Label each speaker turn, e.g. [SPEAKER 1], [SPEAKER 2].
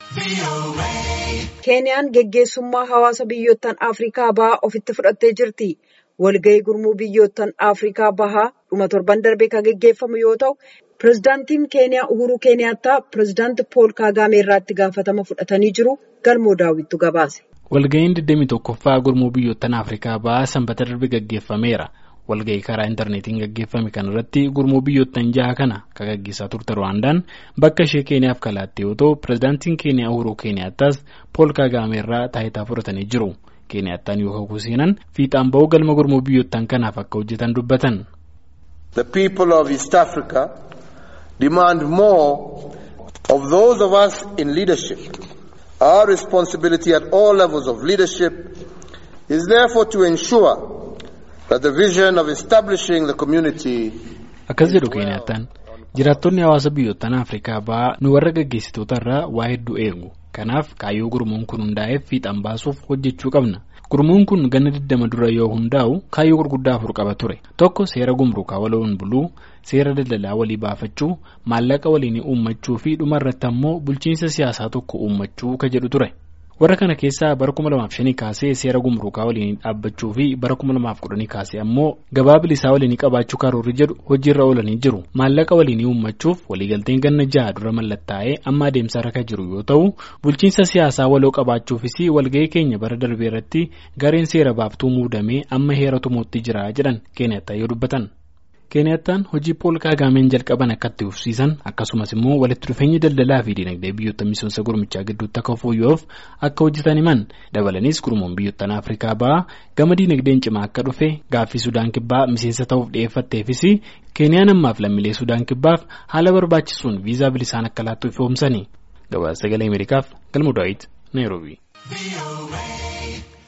[SPEAKER 1] Keeniyaan geggeessummaa hawaasa biyyoottan Afrikaa bahaa ofitti fudhattee jirti. Walgahii gurmuu biyyoottan Afrikaa bahaa dhuma torban darbee kan geggeeffamu yoo ta'u, pirezidaantiin Keeniyaa Uhuruu Keeniyaattaa pirezidaantii Pool Kaagaamee irraa itti gaafatama fudhatanii jiru. Galmoo daawwittu gabaase.
[SPEAKER 2] Walgahiin 21ffaa gurmuu biyyoottan Afrikaa bahaa sanbata darbe gaggeeffameera. Walgahii karaa intarneetiin gaggeeffame kanarratti gurmuu biyyoottan jaha kana kan gaggeessaa turte Ruwaandaan bakka ishee Keeniyaaf kalaatte yoo ta'u, pirezidaantiin Keeniyaa Uhuruu Keeniyaattas Pool Kaagaamee irraa taayitaa fudhatanii jiru. Keeniyaattaan yoo kakuu seenan fiixaan ba'uu galma gurmuu biyyoottan kanaaf akka hojjetan dubbatan.
[SPEAKER 3] The people of East Africa demand more of those of us in leadership. Our responsibility at all levels of leadership is therefore to ensure that the vision of establishing the community.
[SPEAKER 2] Akkas jedhu Keeniyaattaan jiraattonni hawaasa biyyoottan Afrikaa bahaa nu warra gaggeessitoota irraa waa hedduu eegu. Kanaaf kaayyoo gurmuun kun hundaa'eef fiixaan baasuuf hojjechuu qabna. Gurmuun kun ganna 20 dura yoo hundaa'u kaayyoo gurguddaa afur qaba ture. Tokko seera gumruukaa waloon buluu, seera daldalaa walii baafachuu, maallaqa waliin uummachuu fi dhumarratti ammoo bulchiinsa siyaasaa tokko uummachuu ka jedhu ture. Warra kana keessaa bara 2005 kaasee seera gumruukaa waliin dhaabbachuu fi bara 2010 kaasee ammoo gabaa bilisaa waliin qabaachuu karoorri jedhu hojiirra oolanii jiru. Maallaqa waliin uummachuuf waliigalteen ganna jaha dura mallattaa'ee amma adeemsarra kan jiru yoo ta'u, bulchiinsa siyaasaa waloo qabaachuufis walgahii keenya bara darbee irratti gareen seera baaftuu muudamee amma heera tumuutti jira jedhan Keeniyaattaa yoo dubbatan. Keeniyaattaan hojii Pool Kaagaameen jalqaban akka itti fufsiisan akkasumas immoo walitti dhufeenyi daldalaa fi dinagdee biyyoota miseensa gurmichaa gidduutti akka fooyya'uuf akka hojjetan himan dabalanis gurmuun biyyoottan Afrikaa bahaa gama dinagdeen cimaa akka dhufe gaaffii Sudaan kibbaa miseensa ta'uuf dhiyeeffatteefis Keeniyaan ammaaf lammiilee Sudaan kibbaaf haala barbaachisuun viizaa bilisaan akka laattu ifoomsani. Gabaasa sagalee Ameerikaaf Galmoo Daawit Naayiroobii.